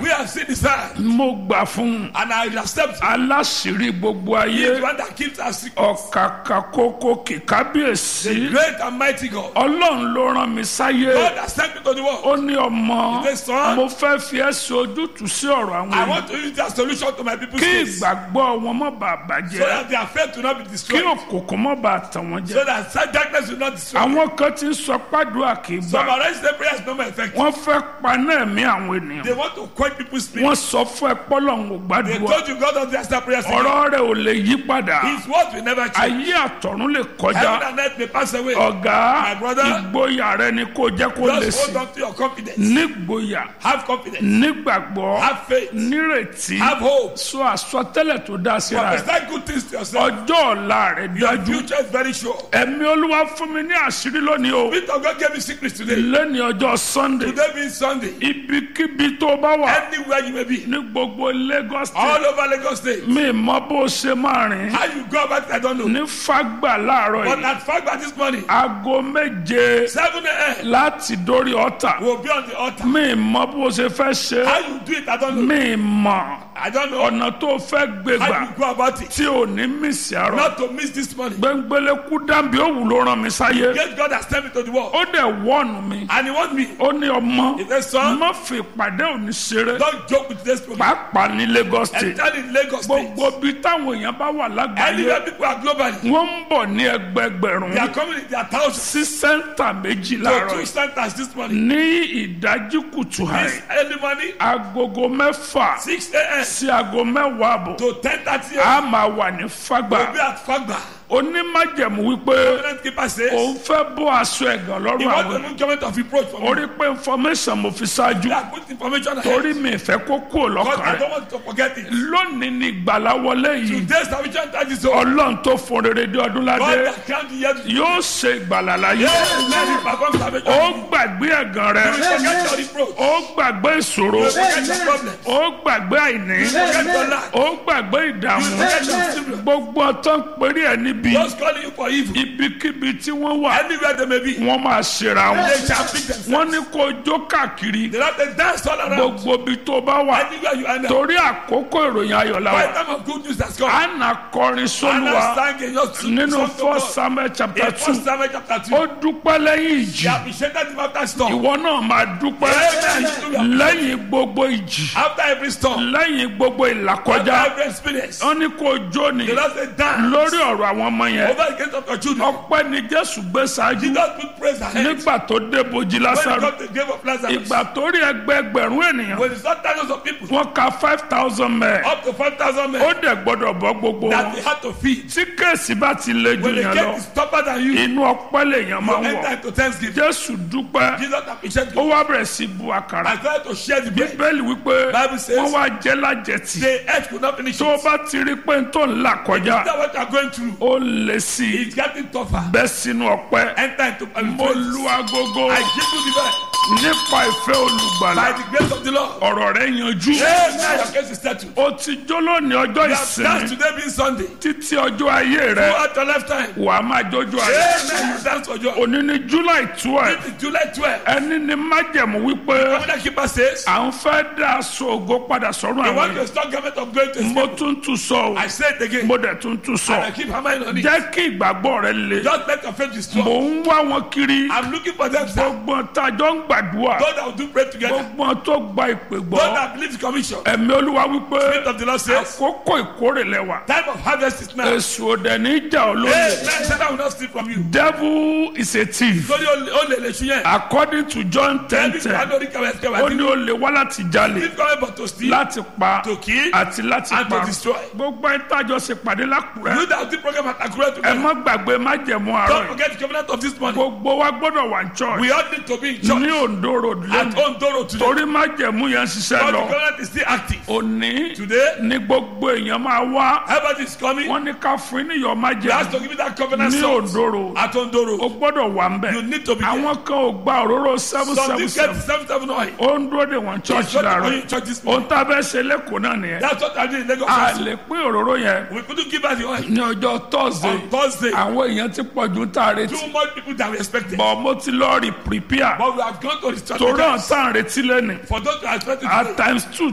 We have seen his hand, mo gbà fún un and I accept him. aláṣìírí gbogbo He is ayé the one that keeps us secret. ọ̀kàkà kókó kìkábíyèsí Great and mighty God. ọlọ́run ló rán mi sáyé God has sent me to the world. ó ní ọmọ He said, "Son, mo fẹ́ fi ẹ́ sí ojútùú sí ọ̀rọ̀ àwọn I èèyàn want to use that solution to my people's kí case. ìgbàgbọ́ wọn má bàa So bàjẹ́ that their faith will not be kí destroyed. òkùnkùn má bàa tàn wọ́n jẹ So that such darkness will not destroy. àwọn kan ti ń sọ pàdúrà kì í Some gbà arrange the prayers no more effective. wọ́n fẹ́ paná ẹ̀mí àwọn ènìyàn They want to quench people's spirit. wọ́n sọ fún ẹ pọ́lọ́hún ò They gbàdúrà told you God doesn't answer prayers. again. ọ̀rọ̀ rẹ̀ ò lè yí padà His word will never change. ayé àtọ̀run lè Heaven kọjá and earth may pass away. ọ̀gá My brother, ìgboyà rẹ ni kò jẹ́ kó lè Just sí hold on to your confidence. nígboyà Have confidence. nígbàgbọ́ Have faith. nírètí Have hope. sọ àsọtẹ́lẹ̀ tó dá síra rẹ̀ Prophesy good things to yourself. ọjọ́ ọ̀la rẹ̀ Your dájú future is very sure. ẹ̀mí olúwa fún mi ní àṣírí lónìí o Spirit of God gave me secrets today. lẹ́ni ọjọ́ sunday Today being Sunday. ibikíbi tó bá wà Anywhere you may be. ní gbogbo lagos state All over Lagos State. mi mọ bó ṣe máa rìn How you go about it, I don't know. ní fagbà láàárọ̀ But yìí at Fagba this morning, aago méje 7 a.m., láti dórí ọ̀tà we'll be on the altar. mi mọ bó ṣe fẹ́ ṣe How you do it, I don't know. mi mọ I don't know. ọ̀nà tó fẹ́ gbé How gbà you go about it. tí ò ní mísì àrọ̀ Not to miss this morning. gbẹngbẹlẹ́kú dàbí òwú ló rán mi sáyé Yes, God has sent me to the world. ó dẹ̀ wọ́ọ̀nù mi And He wants me. ó ní ọmọ He said, son, má fi ìpàdé òní ṣeré don't joke with this program. pàápàá ní lagos state Enter in Lagos State. gbogbo bí táwọn èèyàn bá wà lágbàáyé Anywhere people are globally, wọ́n ń bọ̀ ní ẹgbẹgbẹ̀rún they are coming in their thousands sí sẹ́ńtà méjì to láàárọ̀ two yìí. centers this morning. ní ìdájí kùtù This àì early morning, agogo mẹ́fà 6 a.m. sí aago mẹ́wàá àbọ̀ to 10.30 a a.m. máa wà ní We'll fagbà be at Fagba. onímájẹ̀mú wípé Covenant keeper says, òun fẹ́ bọ́ aṣọ ẹ̀gàn He lọ́rùn wants àwọn to move government of reproach from me. orí pé information mo fi ṣáájú That good information ahead. torí mi ìfẹ́ kó kúrò Because lọ́kàn I rẹ̀ don't want to forget it. lónìí ni ìgbàlá wọlé yìí Today's salvation time is over. ọlọ́run tó fún rere dé ọdún God ládé that can't be yet. yóò ṣe ìgbàlá láyé Yes, let him perform salvation. ó gbàgbé ẹ̀gàn rẹ̀ You will forget your reproach. ó gbàgbé ìṣòro You will forget your problem. ó gbàgbé àìní You will forget your lack. ó gbàgbé ìdààmú You will forget your children. gbogbo ọtọ́ ń perí ẹ̀ níbi Those calling you for evil. ibikíbi tí wọ́n wà Anywhere they may be. wọ́n máa ṣera wọn They shall pick themselves. wọ́n ní kó jó káàkiri They have to dance all around. gbogbo ibi tó bá wà Anywhere you end up. torí àkókò ìròyìn ayọ̀ la By wà the time of good news has come. àna kọrin Anna sólùwà sang in your nínú song to first God. samuel chapter In two First Samuel chapter 2. ó dúpẹ́ lẹ́yìn He ìjì appreciated him after storm. ìwọ náà máa dúpẹ́ Amen. lẹ́yìn gbogbo ìjì After every storm. lẹ́yìn gbogbo After ìlàkọjá every experience. wọ́n ní kó jó ni The Lord said, dance. lórí ọ̀rọ̀ àwọn ọmọ yẹn Over the gates of your children. ọpẹ́ ni jésù gbé ṣáájú Jesus put praise ahead. nígbà tó dé bojì When he lásàrò got to the grave of Lazarus. ìgbà tó rí ẹgbẹẹgbẹ̀rún ènìyàn When he saw thousands of people. wọ́n ka five thousand mẹ́ẹ̀ Up to 5,000 men. ó dẹ̀ gbọ́dọ̀ bọ́ gbogbo That wọn they had to feed. tí kéèsì bá ti le jù When the yẹn gate lọ is tougher than you. inú ọpẹ́ lèèyàn máa ń enter wọ̀ into thanksgiving. jésù dúpẹ́ Jesus appreciated ó you. wá bẹ̀rẹ̀ sí bu àkàrà I tried to share the bread. bíbélì wípé Bible says- wọ́n wá jẹ́ lájẹtì The earth could not finish tó o it. bá ti rí pé n tó ń là kọjá That's what you are going through. ó lè sí i It's getting tougher. bẹ́ sínú ọpẹ́ Enter into mo lu agogo I give you the best. nípa ìfẹ́ olùgbàlà By the grace of the Lord. ọ̀rọ̀ rẹ̀ yanjú Amen. Your case is settled. o ti jó lónìí ọjọ́ You have danced ìsinmi today being Sunday. títí ọjọ́ ayé rẹ Throughout your lifetime. wà á máa jójú ayé Amen. You dance for joy. òní ní july twelve This is July 12. ẹni ní májẹ̀mú wípé Covenant keeper says, à ń fẹ́ dá aṣọ ògo padà sọ́run I àwọn want yìí to stop government of going to mo escape. tún tún sọ o I say it again. mo dẹ̀ tún tún sọ And I keep hammering on it. jẹ́ kí ìgbàgbọ́ rẹ le Just let your faith be strong. mò ń wá wọn kiri I'm looking for them, sir. gbogbo tájọ́ ń gbàdúrà God that will do pray together. gbogbo tó gba ìpè gbọ́ God that believes commission. ẹ̀mí olúwa wípé Spirit of the Lord says, àkókò ìkórè lẹ́wà time of harvest is now. èso òdẹ ní ìjà olóyè Amen. Satan will not steal from you. devil is a thief Torí o lè lè ṣu yẹn. according to john ten Every ten man lórí kẹwàá kẹwàá ó tí ní ó lè wá láti jalè If God but to steal, láti pa to kill, àti láti and to pa destroy. gbogbo ẹ̀ tájọ́ ṣe pàdé lákùrẹ́ you that do program at Akure ẹ together. má gbàgbé májẹ̀mú àárọ̀ Don't yìí forget the covenant of this morning. gbogbo wa gbọ́dọ̀ wà ní church We all need to be in church ní ondo road at lẹ́nu Ondoro today. torí májẹ̀mú yẹn ń ṣiṣẹ́ But the lọ covenant is still active. òní Today, ní gbogbo èèyàn máa wá everybody is coming. wọ́n ní ká fún yín níyọ̀ You have to májẹ̀mú give me that covenant ní salt ondo road at o Ondoro. gbọ́dọ̀ wà ń bẹ̀ You need to be there. àwọn kan ò gba òróró seven Some seven people seven get seven seven oil. ó ń dúró de wọn church It's not láàárọ̀ going to church this ohun morning. tá a fẹ́ ṣe lẹ́kọ̀ọ́ náà nìyẹn That's what I did in Lagos. a also. lè pín òróró yẹn We couldn't give her the oil. ní ọjọ́ thursday On Thursday, àwọn èèyàn ti pọ̀ ju tá a retí too much people that we expected. bọ̀ mo ti lọ rí prepare But we have gone to the torí àwọn strategies tá à ń retí lẹ́nu for those who are expected at to times two